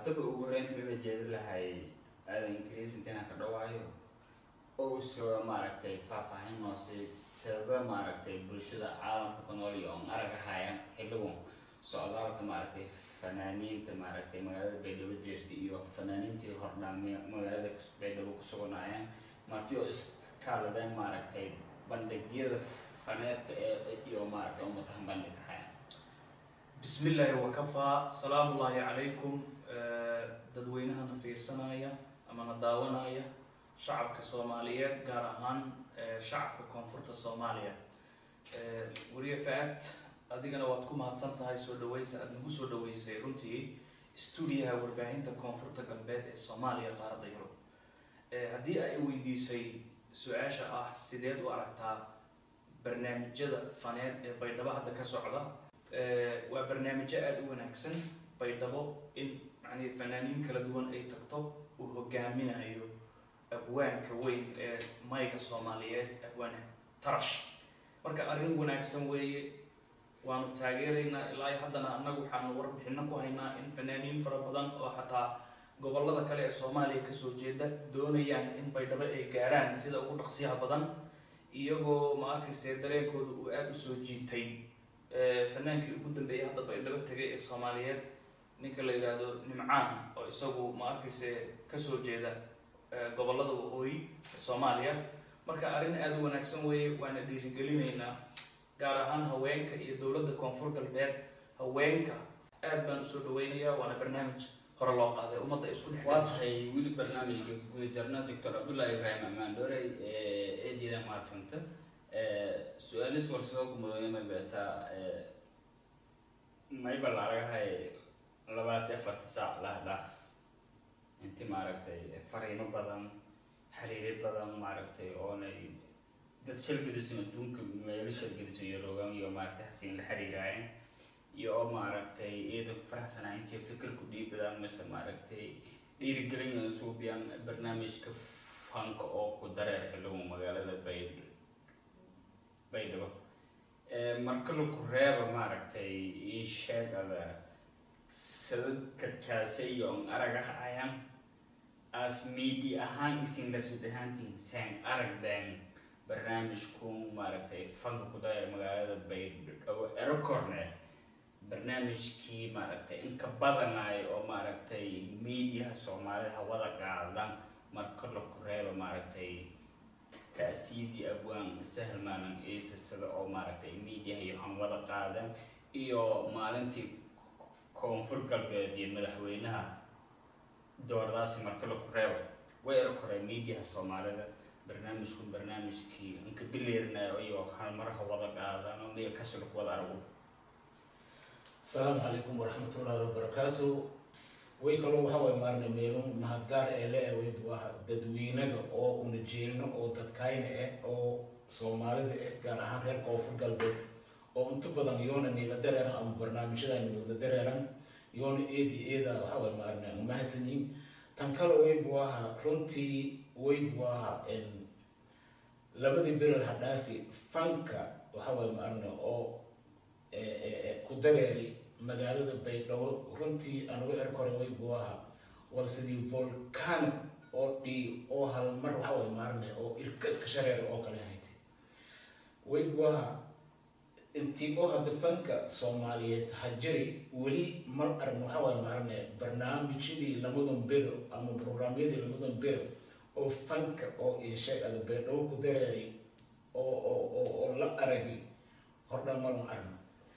hortaba ugu horeynta maba jeedi lahay aadan ingiriis intaan ka dhawaayo oo soo maaragtay faahfaahin hoose saba maaragtay bulshada caalamka ku nool iyo on arag ahayaan xilligun socdaalka maaragtay fanaaniinta maaragtay magaalada baydhabo deerta iyo fanaaniintii hordhaami magaalada baydhabo ku suganaayeen marti oo iskaaladeen maaragtay bandhigyada faneedka ee iyo maaragtay ummadahan bandhig ahayaan bismi illaahi wakafaa salaamu ullaahi calaykum dadweynahana fiirsanaya amana daawanaya shacabka soomaaliyeed gaar ahaan shacabka koonfurta soomaaliya wariye fa-aad adigana waad ku mahadsan tahay soo dhaweynta aada nagu soo dhaweysay runtii stuudiyaha warbaahinta koonfurta galbeed ee soomaaliya qaaradda yurub haddii ay weydiisay su-aasha ah sideed u aragtaa barnaamijyada faneed ee baydhabo hadda ka socda waa barnaamijyo aada u wanaagsan baydhabo in macnii fanaaniin kala duwan ay tagto uu hogaaminayo abwaanka weyn ee mayga soomaaliyeed abwaane tarash marka arrin wanaagsan weeye waanu taageeraynaa ilaa haddana annagu waxaanu warbixino ku haynaa in fanaaniin fara badan oo xataa gobollada kale ee soomaaliya kasoo jeeda doonayaan in baydhabo ay gaaraan sida ugu dhaqsiyaha badan iyagoo ma arkayse dareenkooda uu aada u soo jiitay fanaankii ugu dambeeyay hadda baydhabo tegay ee soomaaliyeed ninka la yidhaahdo nimcaan oo isagu ma arkayse kasoo jeeda gobollada waqooyi ee soomaaliya marka arrin aada u wanaagsan weeye waana dhiirigelinaynaa gaar ahaan haweenka iyo dowladda koonfur galbeed haweenka aad baan usoo dhaweynayaa waana barnaamij hore loo qaaday ummadda ay isku waa dhex tahay weli barnaamijka guda jarna doctor cabdullaahi ibraahim amaan dhoorey eedyada mahadsanta su-aalis warsado gumudooya mabeetaa mayba lagahay labaatan afarta saac laha dhaaf inti maaragtay fariimo badan xiriiri badan maaragtay oonay dad shalgadisan adduunka meelo shalgadisan iyo rogaan iyo maaragtay hasiin la xiriiraayeen iyo oo maaragtay iyada ku faraxsanaa intay fikir ku dhiibadaan mise maaragtay dhiirigelin suubiyaan barnaamijka fanka oo ku dareer xilligu magaalada bay baydhabo marka laku reeba maaragtay ii sheegada sadadka jaasay on aragaha ayaan as media ahaan isin lafsad ahaantiin saan aragdeen barnaamijku maaragtay fanka ku dareer magaalada baydhabo erocorne barnaamijkii maaragtay inka badanayo oo maaragtay mediaha soomaalida hawada qaadan marka laku reeba maaragtay kaasiidii abwaan sahal maalan eesasada oo maaragtay mediaha iyo hanwada qaadan iyo maalintii koonfur galbeed iyo madaxweynaha dooradaasi marka laku reebo way ero koreen mediaha soomaalida barnaamijku barnaamijkii inka bileerinayo iyo halmaraha wada qaadan oo meel kasoo laku wada arago asalaamu calaykum waraxmatullaahi wabarakaatu way kaloo waxa way maarnay meelun mahadgaar ee le way waa dadweynaga oo una jeelno oo dadkayna ah oo soomaalida ah gaar ahaan reer koonfur galbeed oo inta badan yoona niila dareeran ama barnaamijyada niila dareeran yoona eedi eeda waxa way maarnay umahadsanyiin tan kale way buu ahaa runtii way buu ahaa labadii beral ha dhaafi fanka waxa way maarnay oo ku dareeri magaalada baydhabo runtii anugu erkore way buu ahaa wal sidii volcanic oo dhii oo halmar waxa way maarnay oo irkaska shareer oo kale ahayd way buu ahaa intii oo hadda fanka soomaaliyeed hajiri weli mar aragn waxa way maarnay barnaamijyadii lamadan bero ama programyadii lamadan bero oo fanka oo isheeg ada baydhabo ku dareeri oo oo oo oo la aragi hordhan malan aragno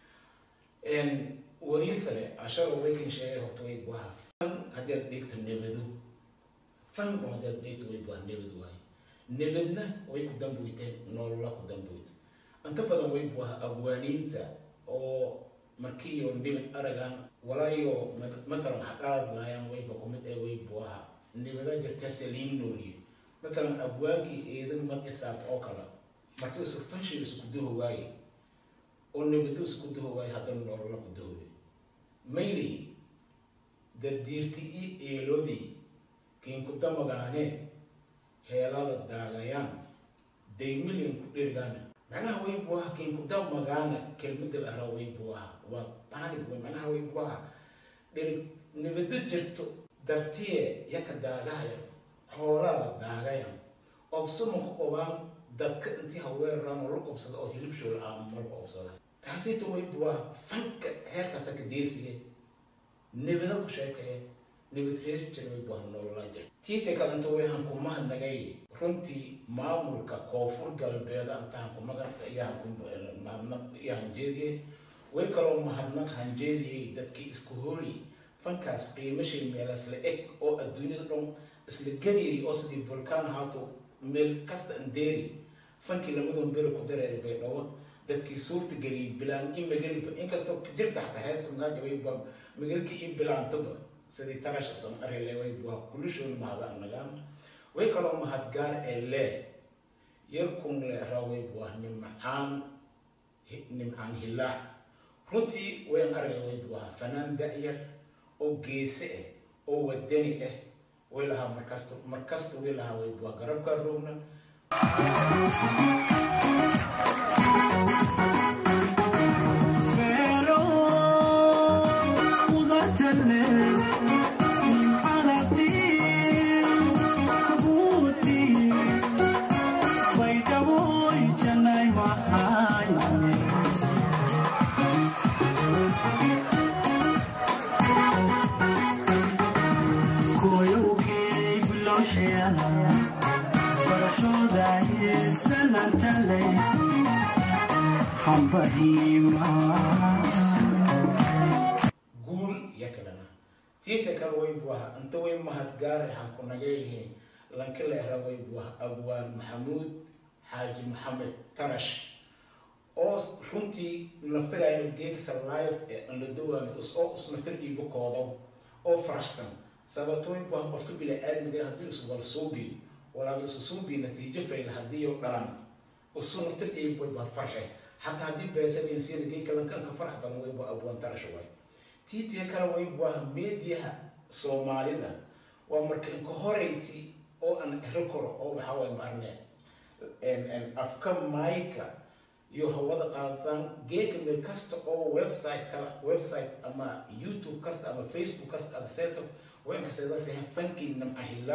wariisale asharo waykan sheegay horta way buaha fan haddii aad dhigto nebado fan oo haddii aad dhigto way buaha nebad waaye nebadna way ku damboyteen nolola ku damboyta inta badan way buaha abwaaniinta oo markiiyo nebad aragaan walaayo matalan xaqaad waayaan wayba kumid ee way buaha nebada jirtaa saliin nooliye matalan abwaankii eedan mad isaabta oo kale markii usa fanshi isu kudaho waaye oo nebado isku daho waaye haddana nolola ku dahowe maylay dardiirti i eeloodii kiinku damagaane heelada daagayaan daymilin ku dhirgaana macnaha way buu ahaa kiinku damagaana kelmada la ara way buu ahaa waa panic way macnaha way buu ahaa dhirig nabado jirto dartiye yaka daagahayan xoolaa la daagayan obsumanka qobaan dadka intii haweeraan oo la qobsada oo hilibshoola aamalka qobsada taasita way waa fanka heerkaasa ka deesiye nabada ku sheekaya nabad reer jira way baa noolaa jirta tiita kalenta way hanku mahadnagay runtii maamulka koonfur galbeed antahan ku magan iyo hanjeediyey way kaloo mahadnaq hanjeediyey dadkii isku hooli fankaas qiimashay meelas la eg oo adduunyada dhan isla ganiyay oo sidii volkaan ahaato meel kasta andeeri fankii lamadan beri ku dareer baydhabo dadkii suurta geliyay bilaan i magalba inkastoo jirta xataa heesta magaajaway ba magalkii i bilaantaba sidii tarasha son arele way bua kulishoon mahada anagaan way kaloo mahadgaar ee lee yarkun le raway bua nimcaan nimcaan hilaac runtii wayan aragay way bua fanaan da'yar oo geese ah oo wadani ah way lahaa markasta markasta way lahaa way bua garabkaa roogna guul iyo kalena tiita kale way buaha inta way mahadgaar ahaan ku naga yihiin lanka la era way buaha abwaan maxamuud xaaji maxamed tarash oo runtii naftagayna geekasa live ee aan la dawaan oo isnaftar dhiibakooda oo faraxsan sababto way buaha qofka bini-aadmiga haddii iswal suubi walaaga isu suubi natiijo fayl haddii oo dhalan isu naftar dhiib way baa farxe حتى هدي بيسا ينسين جي كلام كان كفرح بدن ويبوا أبوان ترى شوي تيتي كلا ويبوا ميديا سومالي ده ومركن كهوريتي أو أن هركور أو محاول مارنة إن إن أفكار مايكا يو هو ده قاعدان جيك من كاست أو ويب سايت كلا ويب سايت أما يوتيوب كاست أما فيسبوك كاست أما سيرتو وين كسيدا سيها فنكي نم أهلا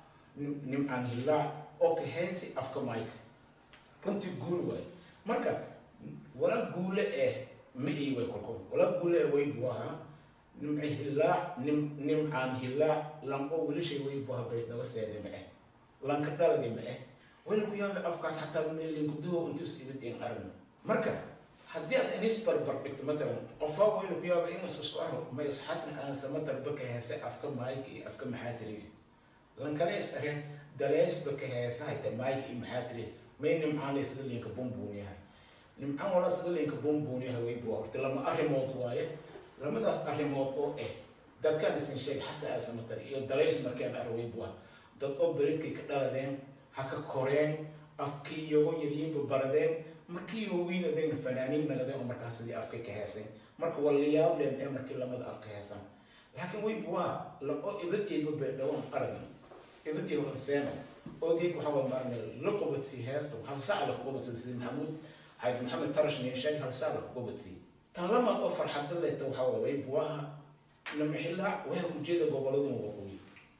نم أهلا أو كهنسي أفكار مايكا كنت تقول واي مركا wala guule eh ma ii way kolkon wala guule eh way buaha nimci hilaac nim nimcaan hilaac lan oo wilishay way buaha bay daba seede ma eh lanka dhaladi ma eh wayna ku yaabay afkaas xataa meelinkuduho intu is ibid in aragno marka haddii aad inis barbar dhigto matalan qofaa wayna ku yaabay inas isku aro ma is xasan aan samatar baka heese afka maayka iyo afka maxaatiriga lankale is are dalees baka heese hayta maayka iyo maxaatiriga may nimcaan laysda linka bumbuun yahay nimcan wala sida linka bumbuun yahay way bua horta lama arrimood waaye lamadaas arrimood oo ah dadkan isin sheeg xasan aan samatar iyo dalays markaan ar way bua dad oo beridkay ka dhaladeen ha ka koreen afkii iyago yaryiinba baradeen markii iyo weynadeen fanaaniin nagadeen oo markaas sidii afkay ka heeseen marka waa liyaab leen ee markii lamada afka heesaan laakiin way buwaa la oo ibad iiba beedhawan aragna ibad iyo seena oo geeg waxaa waa maarne la qobadsii heesto hal saac la qobadsii sida maxamuud xaaji maxamed tarash nin sheeg hal saac la qobadsii tan lamaad oo farxadda leeta waxaa waa way buwaha namixilaac waxa ku jeeda goboladuna waqooyi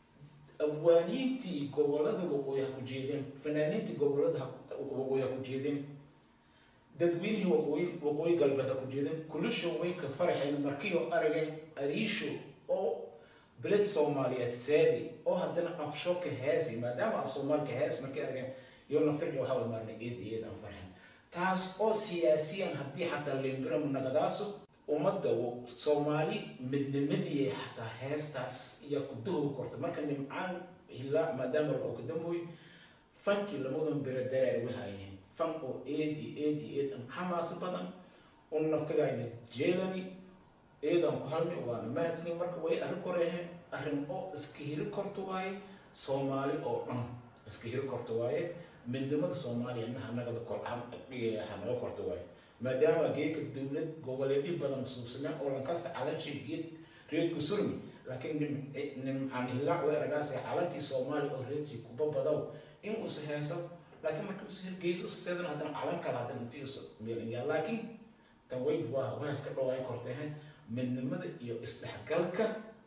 abwaaniintii gobolada waqooyi ha ku jeedeen fanaaniintii gobolada waqooyi ha ku jeedeen dadweynihii waqooyi waqooyi galbeed ha ku jeedeen kulisho way ka faraxeen markiioo arageen ariisho oo beled soomaaliyeed seedi oo haddana afshoka heesi maadaama af soomaalka hees markay arageen iyo naftirka waxaa way maarnay eed iyo eed aan farxeen taas oo siyaasiyan haddii xataa lembiram nagadaaso ummadda soomaali midnimadii xataa heestaas iyo kudahow korta marka nimcaan hilaa maadaama la oka damboy fankii lamadan bere dareer way hayeen fan oo eedi eedi eed an xamaas badan un naftagayna jeelani eedan ku halni waana mahasni marka way arrin koreeheen arrin oo iska hiri korta waaye soomaali oo dhan iska hiri korta waaye midnimada soomaaliya na hanagada kor hanaga korta waaye maadaama geedka dowlad goboleedyo badan suubsanaa oo lankasta calanshay geed reedku surmi laakiin nimcaan hilaac way aragaasay calankii soomaaliya oo reedkii kuba badaw in usa heeso laakiin markii usa hergeyso usa seedan haddana calan kale haddana intii usa meelinyaa laakiin tan way waa waa iska dhawaay korteehen midnimada iyo isdhexgalka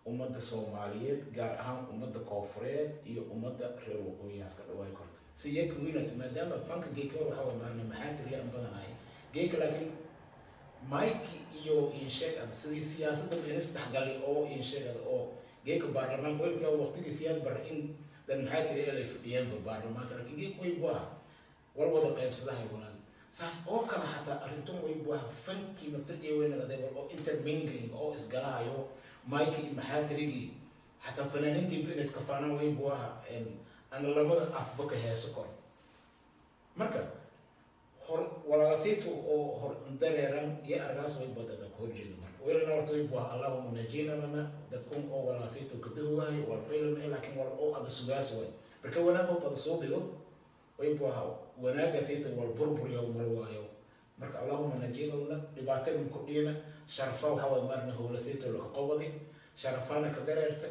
ummadda soomaaliyeed gaar ahaan ummadda koofureed iyo ummadda reer waqooyihaas ka dhawaay korta si yaka wiinat maadaama fanka geeka hor waxaa waay maarna maxaa tiriya an badanaya geeka laakiin mike iyo insheegad sidii siyaasadda inis dhexgalay oo insheegad oo geeka baarlamaanka welkaa waqtigii siyaad bar in dan maxaa tiri elay fadhiyaanba baarlamaanka laakiin geeka way buaha wal wada qaybsadahay walaal saas oo kale xataa arrintan way buaha fankii naftirkii weynagaday wal oo intermingling oo isgalahayo mike iyo maxaa tirigii xataa fanaaniintiiba in iskafaanaan way buaha ana lamada afba ka heeso kor marka hor walaasiintu oo hor dareeran iyo argaas way badada ka horjeeda marka weelana horta way buaha allahuma najina lana dadkun oo walaasiintu kadahuwahay wal film laakiin wal oo ada sugaas way marka wanaag oo bada soo bido way buaha wanaagasiita wal burburiyo mal waayo marka allahuma najina lana dhibaatadan ku dhiyana sharafa waxaa way marna howlasiinta laka qobadi sharafana ka dareerta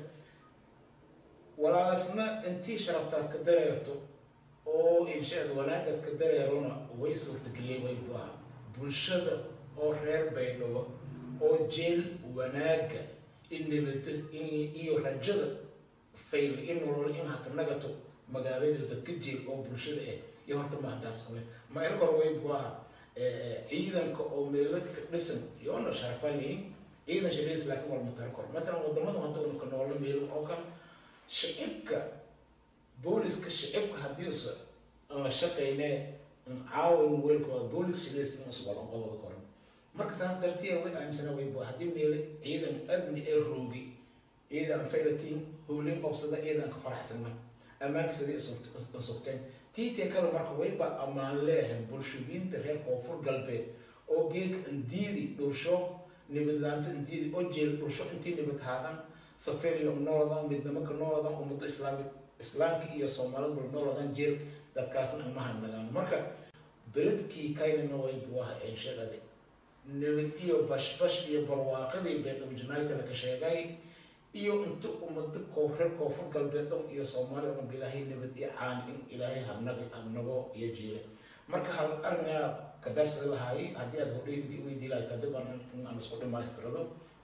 walaasna intii sharaftaas ka dareerto oo inshaad wanaagaas ka dareerona way suurtageliyeen way buaha bulshada oo reer baydhabo oo jeel wanaaga in nabada iyo rajada fayl in nolol in haka nagato magaalada dadka jeel oo bulshada ah iyo horta mahadaas kule ma erka hore way buaha ciidanka oo meelo ka dhisan yoona sharafaleyin ciidan shaqeys laakiin wal matar kor matalan wadamada hadda unu ka noolo meelo oo kale shicibka booliska shicibka haddii us aan la shaqayne aan caawin weelkooda boolis shaqeys in us wal qobada koran marka saas dartiya way aaminsana way bua haddii meele ciidan amni ee roogi ciidan faylatiin hoolin qobsada ciidan ka faraxsana ammaanka sidii sugteen tiitee kale marka wayba ammaan leeyahay bulshooyinta reer koonfur galbeed oo geeka indiidi dhulsho nibadlaanta indiidi oo jeel dhulsho intii nibad haadan safariyo nooladan midnimaka nooladan ummado islaami islaamka iyo soomaalida nooladan jeel dadkaasna amaha nagaan marka beledkii kaynana way buaha ee sheegada nabad iyo bashbash iyo barwaaqadii beedhab united ka sheegay iyo inta ummado koo reer koonfur galbeed dhan iyo soomaaliya dhan ilaahay nabad iyo caan in ilaahay habnag habnago iyo jiile marka hal arringaa ka darsada lahaay haddii aad hodhaytid i weydii lahay kadib aan in aan isku dhamaystirado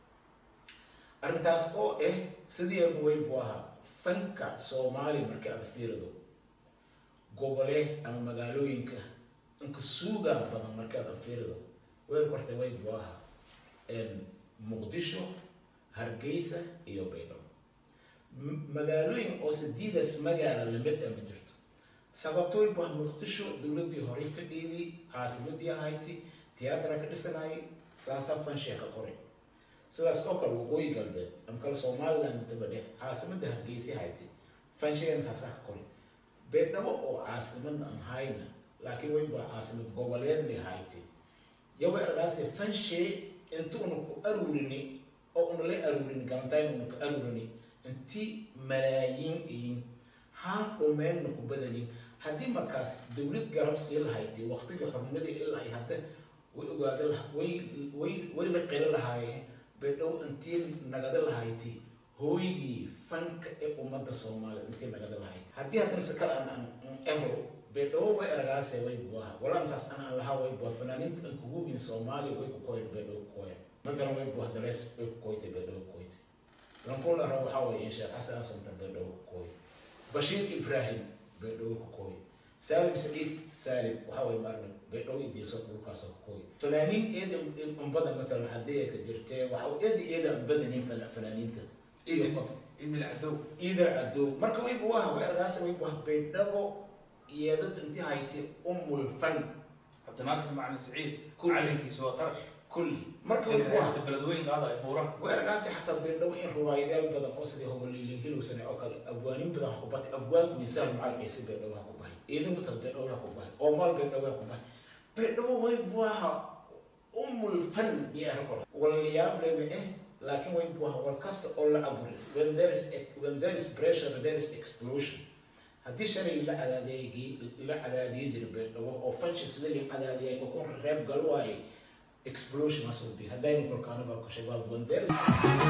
arrintaas oo ah sidii way buu ahaa fanka soomaaliya marka aad fiirido gobole ama magaalooyinka inka suugaan badan markaad aad fiirido way kortay way buu ahaa muqdisho hargeysa iyo baydhabo magaalooyin oo sidiidaas magaala lamid a ma jirto sababtooy bua muqdisho dowladdii horey fadhiidii caasimadii ahayti tiyatra ka dhisanayay saasaa fanshee ka qoray sidaas oo kale waqooyi galbeed ama kale somaliland dabadhe caasimada hargeysa hayti fansheegan taasaa ka qoray baydhabo oo caasimad aan hayna laakiin way bua caasimad goboleed bay hayti yawa argaase fanshee intuuna ku aruurini oo una la aruurin galantayn una ka aruurini intii malaayiin iyin haan dhumeenna ku badanin haddii markaas dowlad garab sii lahayti waqtigii xornimadii ilaa ay hadda way ogaada way way way la qiri lahaayeen baydhow intii nagada lahayti hooygii fanka ee ummadda soomaaliya intii nagada lahayti haddii haddana si kale aan aan ero baydhabo way eragaase way buaha walaan saas an aan lahaa way bua fanaaniinta an kuguugin soomaaliya way ku koyan baydhabo ku koyan مثلا وين بوه دلس كويت بدو كويت لنقول له روح هاوي إن شاء حسن أصلا بدو كوي بشير إبراهيم بدو كوي سالم سعيد سالم وهاوي مرن بدو يدي صوت لوكاس كوي فنانين إيد أنبدا مثلا عدية كجرتي وحاو إيد إيد أنبدا نين فنانين تا إيد فك إذن العدو إيد عدو مركو يبوها وإرغاس ويبوها بدو يدد انتي هايتي أم الفن عبد الناصر معنا سعيد كل- عليك سوى طرش كلي مركو يبوها بلدوين قاضي بورا weerarkaasi xataa beerdhow in ruwaayadaal badan oo sidii hogolilin hilowsane oo kale abwaanin badan ku batay abwaan miisaan macal ciise beerdhow ha ku bahay ciidan badan beerdhow ha ku bahay oomaal beerdhow ha ku bahay beerdhow way buaha umul fan iyo arkor walyaab lema eh laakiin way buaha wal kasta oo la aburi when there is when there is pressure there is explosion haddii shalay la cadaadiyay la cadaadiyay jira beerdhow oo fanshi sida la cadaadiyay oo kun reeb gal waaye explosion has will be hadaynu volcano baa kashay waa when there is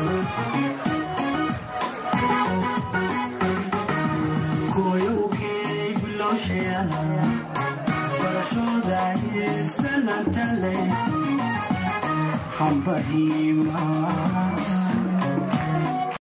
Koyuki bloshea Barashoda is sanatale Hambahima